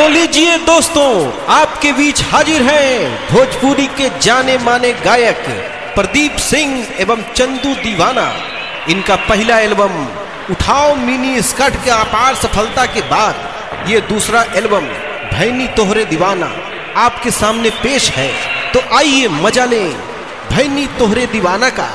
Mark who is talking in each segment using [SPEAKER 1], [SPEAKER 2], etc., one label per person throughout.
[SPEAKER 1] तो लीजिए दोस्तों आपके बीच हाजिर हैं भोजपुरी के जाने माने गायक प्रदीप सिंह एवं चंदू दीवाना इनका पहला एल्बम उठाओ मिनी स्कर्ट के अपार सफलता के बाद ये दूसरा एल्बम भैनी तोहरे दीवाना आपके सामने पेश है तो आइए मजा लें भैनी तोहरे दीवाना का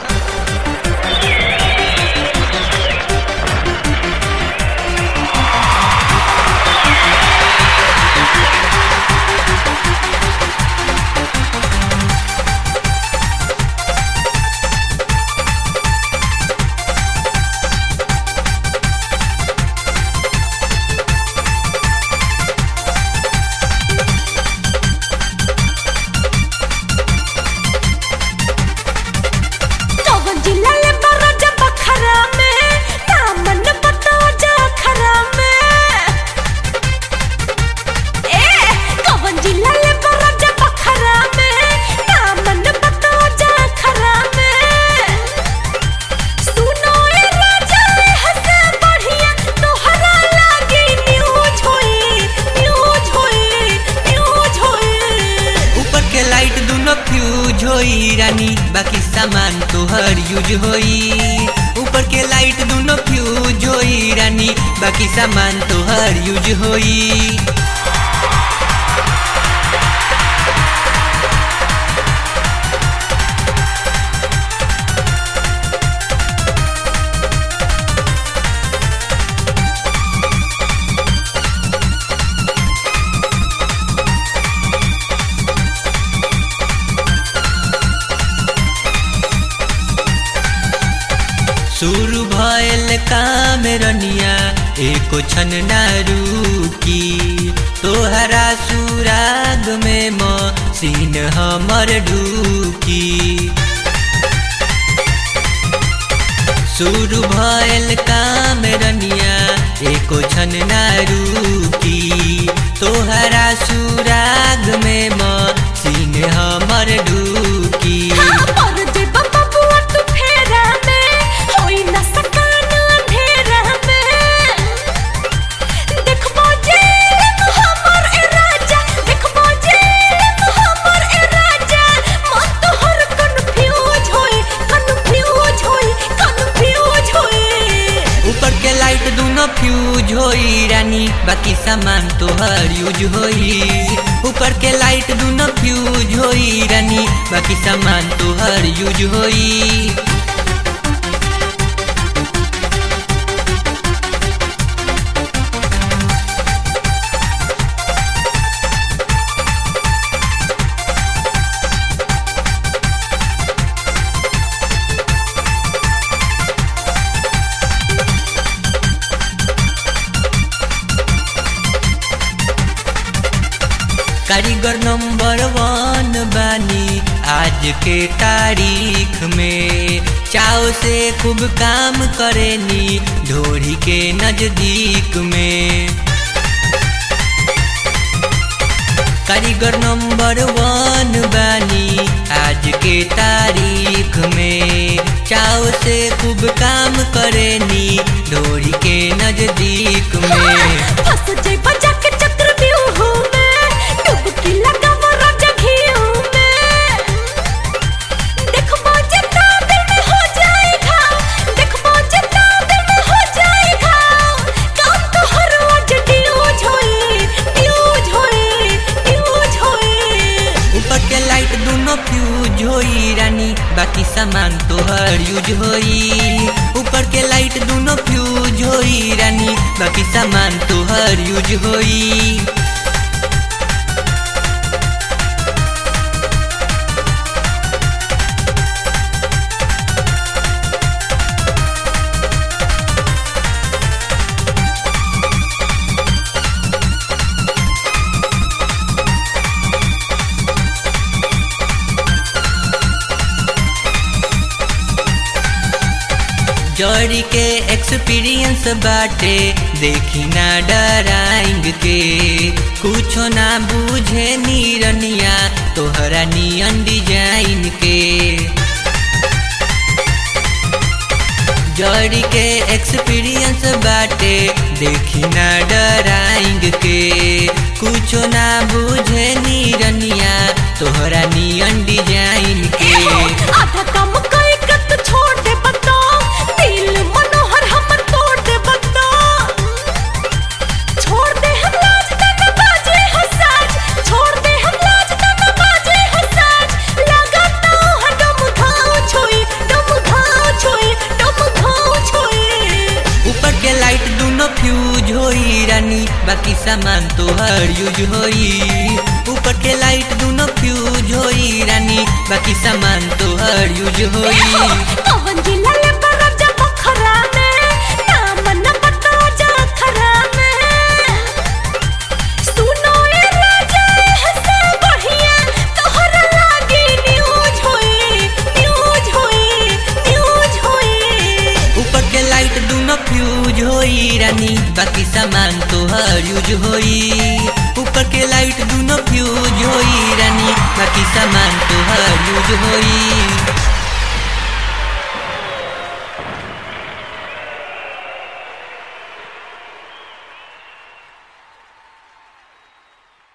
[SPEAKER 2] कौन जिला ले बरा जब खरा में नामन बताओ जा खरा में ए कौन जिला ले बरा जब खरा में नामन बताओ जा खरा में सुनो ए राजा हसे बढ़िया तोहरा लागे न्यूज होई न्यूज होई न्यूज होई
[SPEAKER 3] ऊपर के लाइट दोनों फ्यूज होई रानी बाकी सामान तोहर यूज होई ऊपर के लाइट दोनों फ्यूज होई रानी बाकी सामान तोहर यूज होई शुरू भयल काम रनिया एको छन ना रुकी तोहरा सुराग में मसीन हमर ढूकी शुरू भयल काम रनिया एको छन ना रुकी तोहरा सुराग में मसीन हमर ढूकी
[SPEAKER 2] हाँ, पर जे बबुआ तू फेरा में, होई न सकान अंधेरा में। देखबो जे हमर ए राजा, देखबो जे हमर ए राजा, मन तोहर confuse होई, confuse होई, confuse होई।
[SPEAKER 3] ऊपर के लाइट दोनों फ्यूज होई रानी बाकी सामान तोहर यूज होई ऊपर के लाइट दोनों फ्यूज होई रानी बाकी सामान तोहर यूज होई कारीगर नंबर वन बानी आज के तारीख में चाव से खूब काम करेनी ढोरी के नजदीक में कारीगर नंबर वन बानी आज के तारीख में चाव से खूब काम करेनी ढोरी के नजदीक में
[SPEAKER 2] फंस जइबा जाके चक्रव्यूह में, डुबकी लगावा राजा घीऊ में। देखबो जे ताबे में हो जाए घाव, देखबो जे ताबे में हो जाए घाव। काम तोहर आज ड्यूज होई, ड्यूज होई, ड्यूज होई।
[SPEAKER 3] ऊपर के लाइट दोनों फ्यूज होई रानी बाकी सामान तोहर यूज होई ऊपर के लाइट दोनों फ्यूज होई रानी बाकी सामान तोहर यूज होई जड़ी के एक्सपीरियंस बाटे देखी ना डराइंग के कुछो ना बूझे नीरनिया तोहरा नियन डिजाइन के जड़ी के एक्सपीरियंस बाटे देखी ना डराइंग के कुछो ना बुझे नीरनिया तोहरा नियन डिजाइन के
[SPEAKER 2] आधा काम कई कत छोड़ दे बता दिल मनोहर हमर तोड़ दे बता छोड़ दे हम लाज तन बाजे हो साज छोड़ दे हम लाज तन बाजे हो साज लगता है डम घाव छोई डम घाव छोई डम घाव छोई
[SPEAKER 3] ऊपर के लाइट दोनों फ्यूज होई रानी बाकी सामान तोहर यूज होई ऊपर के लाइट दोनों फ्यूज होई रानी बाकी सामान तोहर यूज होई
[SPEAKER 2] कवन जिला ले बरजा बखरा में नाम न बता जा खरा में सुनो ए राजा हसे बढ़िया तोहरा लागी न्यूज होई न्यूज होई न्यूज होई
[SPEAKER 3] ऊपर के लाइट दोनों फ्यूज होई रानी बाकी सामान तोहर यूज होई ऊपर के लाइट दोनों फ्यूज होई रानी बाकी सामान तोहर यूज होई